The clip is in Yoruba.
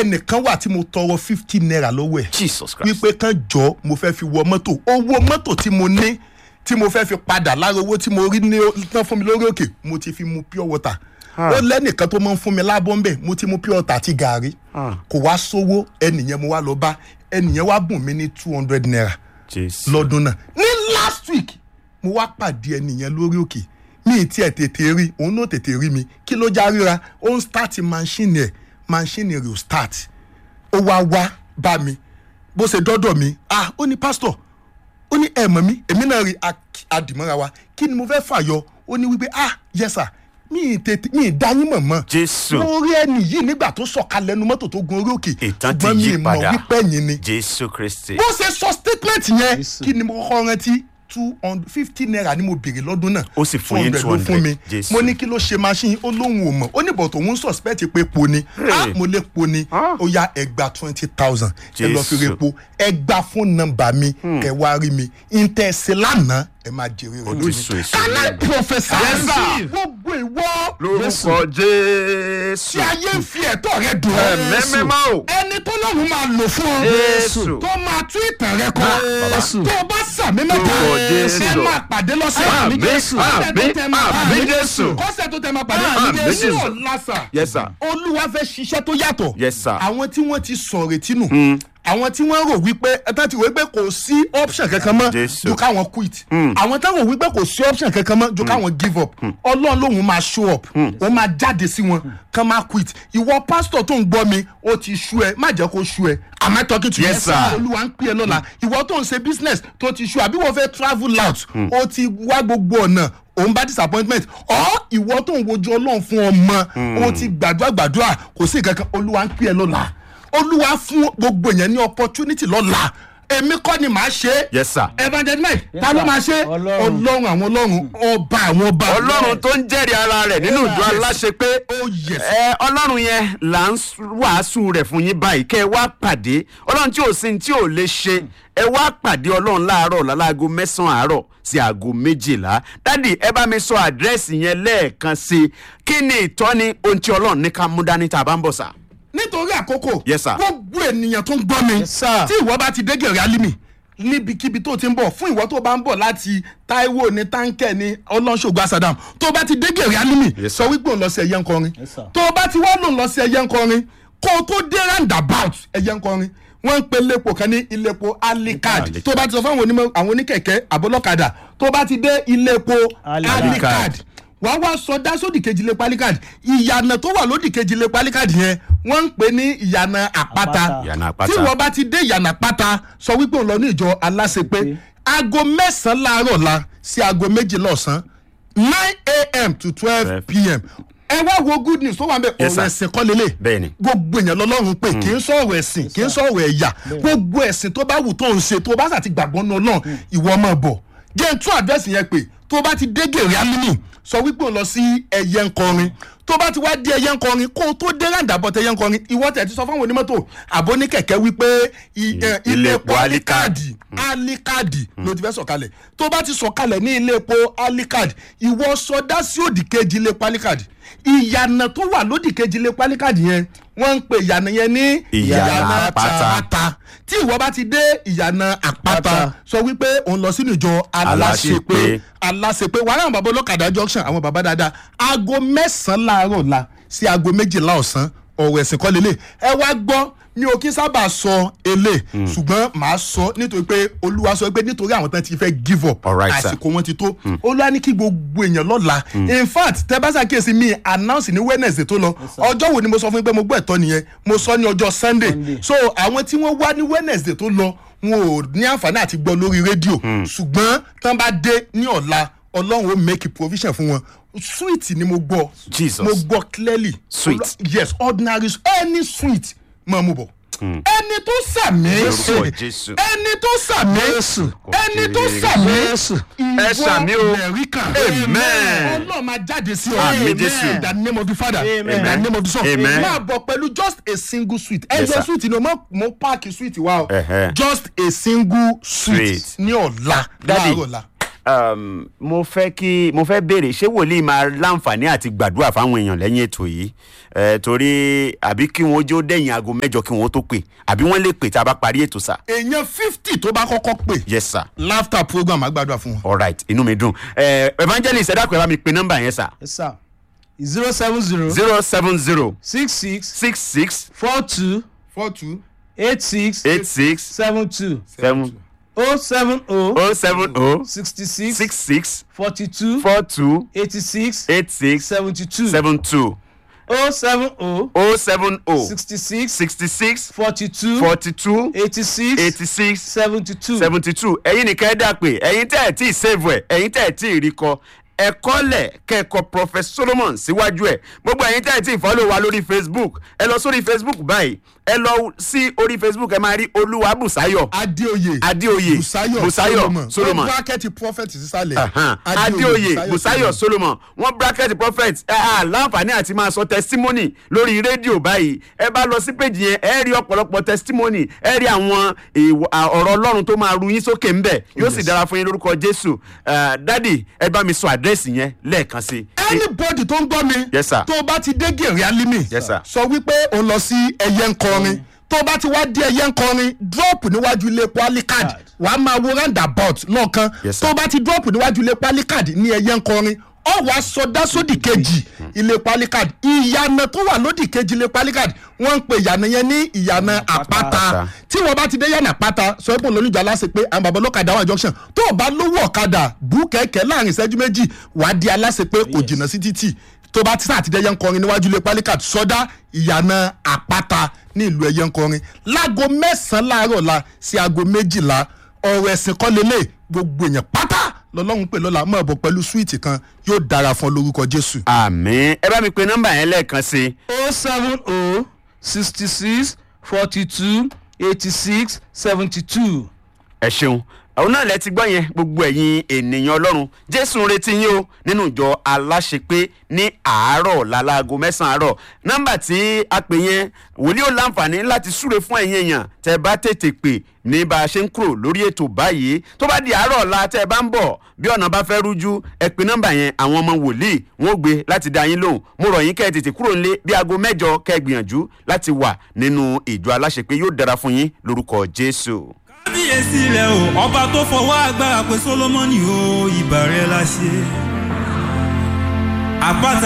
ẹnìkan wà tí mo tọrọ fifty naira lọ́wọ́ ẹ̀ jesus christ wípé kán jọ mo fẹ́ fi wọ mọ́tò owó mọ́tò tí mo ní tí mo fẹ́ fi padà lára owó tí mo rí ní tán fún mi lórí òkè mo ti fi mu pure water ó lẹ́nìkan tó máa ń fún mi lábọ́ ńbẹ̀ mo ti mu pure water àti gàárì kò wá sówó ẹnìyẹn mo wá lọ bá ẹnìyẹn wá bùn mí ní two hundred naira jesus lọ́dún náà ní last week mo wá pàdé ẹnìyẹn lórí òkè mi ì tiẹ̀ tètè rí òun náà tètè rí mi kí ló já ríra ó ń start machine ẹ̀ machine rẹ̀ ò start ó wá wá bá mi bó ṣe dọ́dọ̀ mi ah ó ní pastor ó ní ẹ̀ mọ̀ mí èmi náà rí ak- adìmọ́ra wa kí ni mo fẹ́ fàyọ ó ní wípé ah yes sir mi ì tètè mi ì dá yín mọ̀ mọ́ jésù mo rí ẹni yìí nígbà tó sọ̀kalẹ̀ ẹnu mọ́tò tó gun orí òkè ìtàn ti ṣùgbọ́n mi yí ì mọ̀ padà wípé ẹ̀yin ni jésù kristi bó ṣe sọ statement yẹn kí ni mo kọ́kọ́ rántí two hundred fifty naira ni mo béèrè lọ́dún náà Ó sì fún yín 200 ló fún mi 200, Jésù. mo ní kí ló ṣe machine ó lóun ò mọ̀ ó ní bọ̀tò òun suspect pé po ni ah mo lè po ni Ah. ó yá ẹgbà twenty thousand ẹ lọ fi Jésù. repo ẹgbà fún nọ́mbà mi ẹ wá rí mi ìtẹ̀sí lánàá ẹ máa jèrè rẹ Ó ti so èso can I lẹ́nu. prophesy Yes, sir. gbogbo ìwọ lórúkọ jésù tí ayé ń fi ẹ̀tọ́ rẹ dùn ẹ̀mẹ́mẹ́mọ́ o ẹni tó lọ́run máa lò fún ọ Jésù. tó máa tún ìtàn rẹ kọ Jésù. tó o bá sàmì mẹ́ta Lórúkọ Jésù. ẹ máa pàdé lọ́sẹ̀ Àmín, Jésù. àmín, Kọ́sẹ̀ tó tẹ máa- àmín, Jésù. kọ́sẹ̀ tó tẹ máa pàdé Àmín, Jésù. Jésù lásà yes sir olúwa fẹ́ ṣiṣẹ́ tó yàtọ̀ Yes, sir. àwọn tí wọ́n ti sọ retí nù àwọn tí wọ́n rò wípé ẹ̀tàn ti rò wípé kò sí option kankan mọ́ Jésù. ju káwọn quit àwọn táwọn rò wípé kò sí option kankan mọ́ ju káwọn give up ọlọ́run lòun máa show up ó máa jáde sí wọn kán máa quit ìwọ pásítọ̀ tó ń gbọ́ mi ó ti ṣú ẹ má jẹ́ kó ṣú ẹ am I talking to you Yes, sir. olúwa ń pè é lọ́la ìwọ tó ń ṣe business tó ti ṣú àbí wọ́n fẹ́ travel out ó ti wá gbogbo ọ̀nà òun bá disappointment ọ ìwọ tó ń wojú ọlọ́run fún ọmọ ó ti gbàdúrà gbàdúrà kò sí nǹkan kan olúwa ń pè é lọ́la olúwa fún gbogbo èèyàn ní opportunity lọ́la èmi kọ́ ni màá ṣe é yes sir evangelist mike ta ló máa ṣe Ọlọ́run. ọlọ́run àwọn ọlọ́run ọba àwọn ọba ọlọ́run tó ń jẹ́rìí ara rẹ̀ nínú ìjọ aláṣẹ pé oh yes ẹ ọlọ́run yẹn là ń wàásù rẹ̀ fún yín báyìí kẹ́ ẹ wá pàdé ọlọ́run tí ò sí ní tí ò lè ṣe ẹ wá pàdé ọlọ́run láàárọ̀ láláago mẹ́sàn-án àárọ̀ sí aago méjìlá dádì ẹ bá mi sọ àdírẹ́sì yẹn lẹ́ẹ̀kan sí i kí ni ìtọ́ni ohun tí ọlọ́run ní ká mú dání tá a bá ń bọ̀ sà. nítorí àkókò Yes, sir. gbogbo ènìyàn tó ń gbọ́ mi Yes, sir. tí ìwọ bá ti dé gèrè alimi níbikíbi tó ti ń bọ̀ fún ìwọ tó bá ń bọ̀ láti taiwo ní táǹkẹ̀ ní ọlọ́ṣogbo asadam tó bá ti dé gèrè alimi Yes, sọ wípé òun lọ sí ẹyẹ ńkọrin Yes, sir. tó bá ti wá lòun lọ sí ẹyẹ ńkọrin kó o tó dé roundabout ẹyẹ ńkọrin wọ́n ń pe iléepo kan ní iléepo alikad Alicard. tó bá ti sọ fún àwọn onímọ̀- àwọn oníkẹ̀kẹ́ àbólọ́kadà tó bá ti dé iléepo Alicard. alikad wàá wá sọdá sódì kejì lé palikad ìyànà tó wà lódì kejì lé palikad yẹn wọ́n ń pè ní ìyànà àpáta Àpáta. Ìyànà àpáta. tí wọ́n bá ti dé ìyànà àpáta sọ wípé òun lọ ní ìjọ aláṣepé aago mẹ́sàn-án láàárọ̀ la sí aago méjìlá ọ̀sán nine a.m. to twelve p.m. ẹ wá wo good news tó wà ń bẹ Yes, ọ̀rọ̀ sir. ẹ̀sìn kọ́ lélẹ̀ Bẹ́ẹ̀ni. gbogbo èèyàn lọ́lọ́run pé kì í sọ̀rọ̀ ẹ̀sìn kì í sọ̀rọ̀ ẹ̀yà gbogbo ẹ̀sìn tó bá wù tó ń ṣe tó bá sà ti gbàgbọ́ náà náà ìwọ máa bọ̀ jẹ́ n tún àdírẹ́sì yẹn pé tó bá ti dé gèrè alimi sọ wípé òun lọ sí ẹyẹ ńkọrin tó bá ti wá dé ẹyẹ ńkọrin kó o tó dé ràǹdàbọ̀ tẹ ẹyẹ ńkọrin ìwọ tẹ̀ ti sọ fáwọn onímọ́tò àbóníkẹ̀kẹ́ wípé i- ẹ, ilé ilé epo epo alikadi alikadi ló ti fẹ́ sọ̀kalẹ̀ tó bá ti sọ̀kalẹ̀ ní ilé epo alikadi ìwọ sọdá sí òdì kejì ilé epo alikadi ìyànà tó wà lódì kejì ilé epo alikadi yẹn wọ́n ń pe ìyànà yẹn ní Ìyànà àpáta. àpáta tí ìwọ bá ti dé ìyànà àpáta Àpáta. sọ wípé òun lọ sínú ìjọ aláṣepé Aláṣepé. aláṣepé wàhálà àwọn bàbá olókàdá junction àwọn bàbá dáadáa aago mẹ́sàn-án láàárọ̀ la sí aago méjìlá ọ̀sán ọ̀rọ̀ ẹ̀sìn kọ́ lélẹ̀ ẹ wá gbọ́ mi ò kí sábà sọ elé ṣùgbọ́n màá sọ nítorí pé olúwa sọ pé nítorí àwọn tán ti fẹ́ give up All right, sir. àsìkò wọn ti tó olúwa ní kí gbogbo èèyàn lọ́la in fact tẹ bá ṣàkíyèsí mi announce ní wednesday tó lọ ọjọ́ wo ni mo sọ fún yín pé mo gbọ́ ẹ̀tọ́ nìyẹn mo sọ ní ọjọ́ sunday Sunday. so àwọn tí wọ́n wá ní wednesday tó lọ wọn ò ní àǹfààní àti gbọ́ lórí rédíò ṣùgbọ́n tán bá dé ní ọ̀la ọlọ́run ó make provision fún wọn sweet ni mo gbọ́ Jesus. mo gbọ́ clearly Sweet. Ọlọ́- yes ordinary any sweet máa mú bọ̀ ẹni tó sàmì Lórúkọ Jésù. ẹni tó sàmì Jésù. ẹni tó sàmì Jésù. Ẹ sàmí o. mẹ̀ríkà Amen. ọlọ́run máa jáde sí ọ Àmín Jésù. in the name of the father in the Amen. name of the son Amen. máa bọ̀ pẹ̀lú just a single sweet Yes, ẹjọ́ sir. sweet ni o mọ̀ mo páàkì sweet wa o Ẹ̀hẹ́. just a single sweet Sweet. ní ọ̀la Daddy. láàárọ̀ la um, mo fẹ́ kí mo fẹ́ béèrè ṣé wòlíì máa láǹfààní àti gbàdúrà fáwọn èèyàn lẹ́yìn ètò yìí Eh, torí àbí kí wọ́n jó dẹ̀yìn aago mẹ́jọ kí wọ́n tó pè àbí wọ́n lè pè tá a bá parí ètò sà. èèyàn fifty tó bá kọ́kọ́ pè yes sir laughter program àgbàdo fún wọn. all right inú mi dùn Eh, evangelist ẹ dákun ẹ bá mi pe nọ́mbà yẹn sà yes sir zero seven zero zero seven zero six six six six four two four two eight six eight six seven two seven oh seven oh oh seven oh sixty six six six forty two four two eighty six eight six seventy two seven two oh seven oh oh seven oh sixty six sixty six forty two forty two eighty six eighty six seventy two seventy two ẹ̀yin nìkan ẹ dà pé ẹ̀yin tẹ́ ẹ̀ tí ì save ẹ̀ ẹ̀yin tẹ́ ẹ̀ tí ì rí kọ ẹ̀kọ́ lẹ̀ kẹ́kọ̀ọ́ prophet solomon síwájú ẹ̀ gbogbo ẹ̀yin tẹ́ ẹ̀ tí ì follow wa lórí facebook ẹ lọ sórí facebook báyìí ẹ lọ sí orí facebook ẹ máa rí olúwa bùsáyọ̀ adéoyè adéoyè busayo busayo solomon wọ́n brákẹ́tì prophet sísàlẹ̀ Ahan. adéoyè busayo solomon wọn bracket prophet ẹ à láǹfààní àti máa sọ testimony lórí rédíò báyìí ẹ bá lọ sí péjì yẹn ẹ rí ọ̀pọ̀lọpọ̀ testimony ẹ rí àwọn èèwọ̀- à, ọ̀rọ̀ ọlọ́run tó máa ru yín sókè ńbẹ̀ yóò sì dára fún yín lórúkọ jésù Eh, dádì ẹ bá mi sọ àdírẹ́sì yẹn lẹ́ẹ̀kan sí i. anybody tó ń gbọ́ mi Yes, sir. tó o bá ti dé gèrè alimi Yes, sir. sọ wípé o lọ sí ẹyẹ ń kọrin tó o bá ti wá dé ẹyẹ ń kọrin drop níwájú ilé epo alicard wàá máa wo roundabout lọ́ọ̀kan Yes, sir. tó o bá ti drop níwájú ilé epo alicard ní ẹyẹ ń kọrin ọ wàá sọdá sódì kejì ilé epo alicard ìyànà tó wà lódì kejì ilé epo alicard wọ́n ń pe ìyànà yẹn ní ìyànà àpáta Àpáta. tí wọ́n bá ti dé yànà àpáta sọ pé olóníjà aláṣẹ pé àwọn bàbá ọlọ́kadà wà junction tó o bá lówó ọ̀kadà bú kẹ̀kẹ́ láàrin ìṣẹ́jú méjì wàá di aláṣẹ pé kò jìnnà sí títì tó bá ti sáà ti dé ẹyẹ ń kọrin níwájú ilé pálíkà sọdá ìyànà àpáta ní ìlú ẹyẹ ń kọrin láago mẹ́sàn-án láàárọ̀ la sí aago méjìlá ọ̀rọ̀ ẹ̀sìn kọ́ lélẹ̀ gbogbo èèyàn pátá lọ́lọ́run pè lọ́la mọ̀ bọ̀ pẹ̀lú súwìtì kan yóò dára fún ọ lórúkọ jésù. àmì ẹ bá mi pe nọ́mbà yẹn lẹ́ẹ̀kan sí i. oh seven oh sixty six forty two eighty six seventy two. ẹ ṣeun àwọn náà lẹ ti gbọ́ yẹn gbogbo ẹ̀yin ènìyàn ọlọ́run jésù ń retí yín o nínú ìjọ aláṣepé ní àárọ̀ lálaago mẹ́sàn-án àárọ̀ nọ́mbà tí a pè yẹn wòlíì ò láǹfààní láti súre fún ẹ̀yin èèyàn tẹ́ bá tètè pè ní bá a ṣe ń kúrò lórí ètò báyìí tó bá di àárọ̀ ọ̀la tẹ́ ẹ bá ń bọ̀ bí ọ̀nà bá fẹ́ rújú ẹ pè nọ́mbà yẹn àwọn ọmọ wòlíì wọn ò gbé láti dá yín lóhùn mo rọ̀ yín kẹ́ ẹ tètè kúrò nílé bí aago mẹ́jọ kẹ́ ẹ gbìyànjú láti wà nínú ìjọ aláṣepé yóò dára fún yín lórúkọ jésù. kábíyèsí ilẹ̀ o ọba tó fọwọ́ agbára pé solomoni o ìbà rẹ̀ la ṣe. àpáta